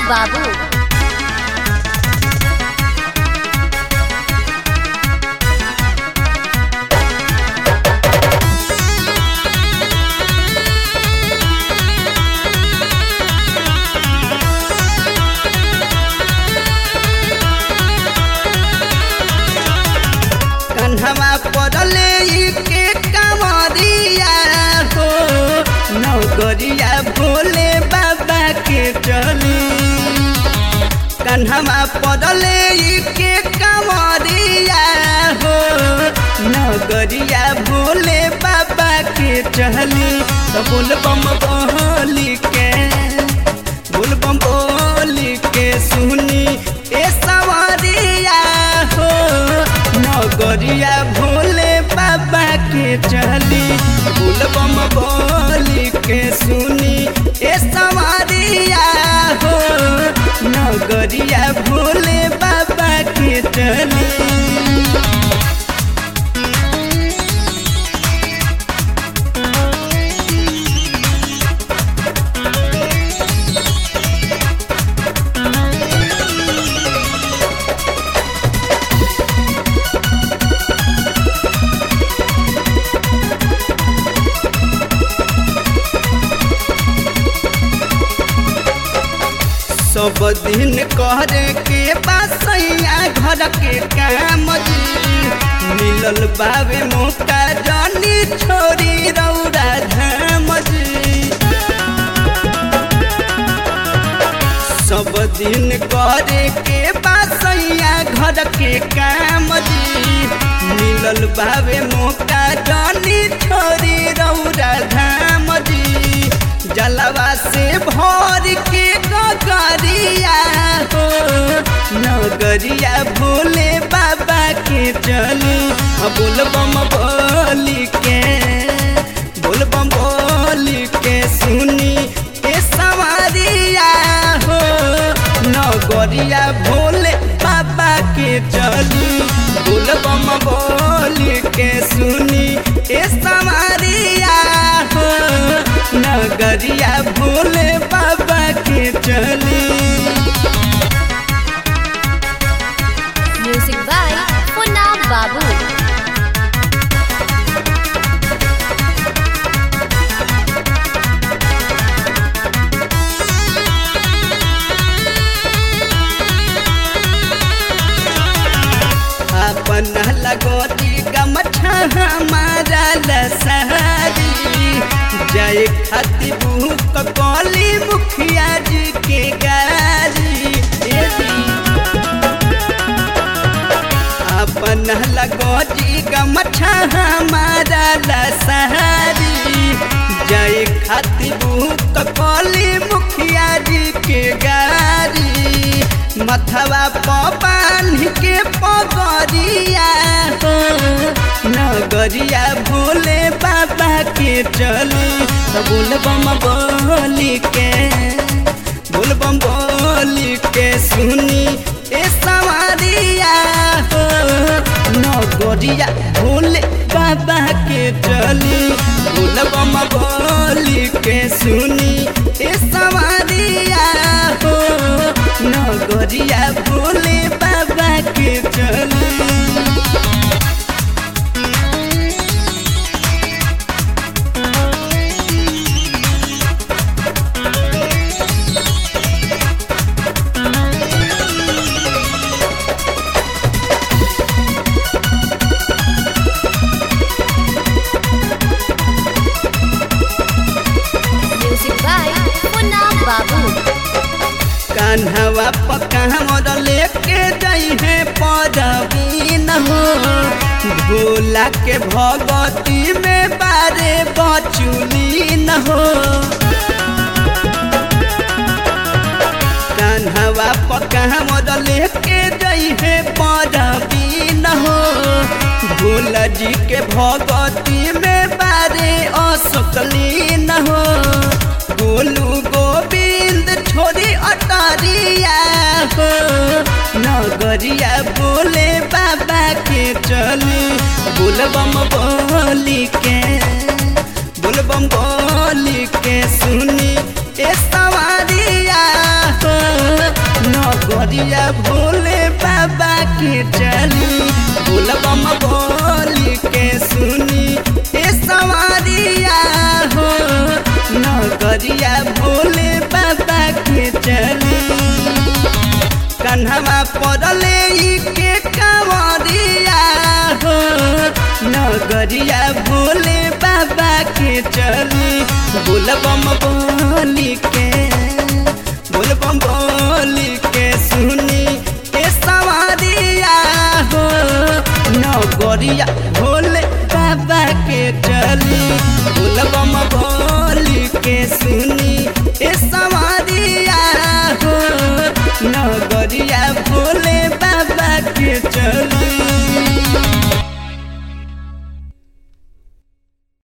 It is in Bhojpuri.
बाबू कन्हवा पड़ले के कमरिया हो नौकरिया भोले बाबा के चली कन्हवा पड़ले के कमरिया हो नौकरिया भोले बाबा के चली तो बोल बम बोली के बोल बम बोली के सुनी ए सवारिया हो नगरिया भोले बाबा के चली बोल बम बोली के सुनी ए सवारिया हो नगरिया भोले बाबा के चली सब दिन करे के बासैया घर के काम जी मिलल बाबे मोटा जानी छोरी रौरा धाम जी सब दिन करे के बासैया घर के काम जी मिलल बाबे मोटा जानी छोरी रौरा धाम जी जलवा से भर के गगरिया हो नगरिया भोले बाबा के चली बोल बम बोली के बोल बम बोली के सुनी ए सवारिया हो नगरिया भोले बाबा के चली बोल बम बोली के सुनी ए सवारिया हो नगरिया भोले बाबा के चली म्यूजिक बाय पुना बाबू अपन लगोती गमछा हमारा लसहरी जय खती बुक कौली मुखिया जी के गारी ए जी। अपन लगोती गमछा हमारा लसहरी जय खती बुक कौली मुखिया जी के गारी मथवा पान के पगरिया हो नगरिया भोले बाबा के चली तो बोल बम बोली के बोल बम बोली के सुनी ए सवारिया हो नगरिया भोले बाबा के चली बोल बम बोली के सुनी ए सवारिया हो नगरिया भोले बाबा के चली म्यूजिक बाय पुना बाबू कान्हवा पक्का मोर लेके जाई है पदवीन हो भोला के भगती में बारे बचुलीन हो कान्हवा पक्का मोर लेके जाई है पदवीन हो भोला जी के भगती में बारे असकलीन हो गोलू गोविंद छोरी अटरिया हो नगरिया बोले बाबा के चली बोलबम बोली के बोलबम बोली के सुनी ए सवारिया हो भोले बाबा के चली बोलबम बोली के सुनी ए सवारिया हो नगरिया भोले बाबा के चली कन्हवा पड़ले ई के कंवरिया हो नगरिया भोले बाबा के चली बोलबम बोली के बोलबम बोली के सुनी ए सवारिया हो नगरिया भोले बाबा के चली बोलबम बोली के सुनी ए सवारिया हो नगरिया भोले बाबा के चली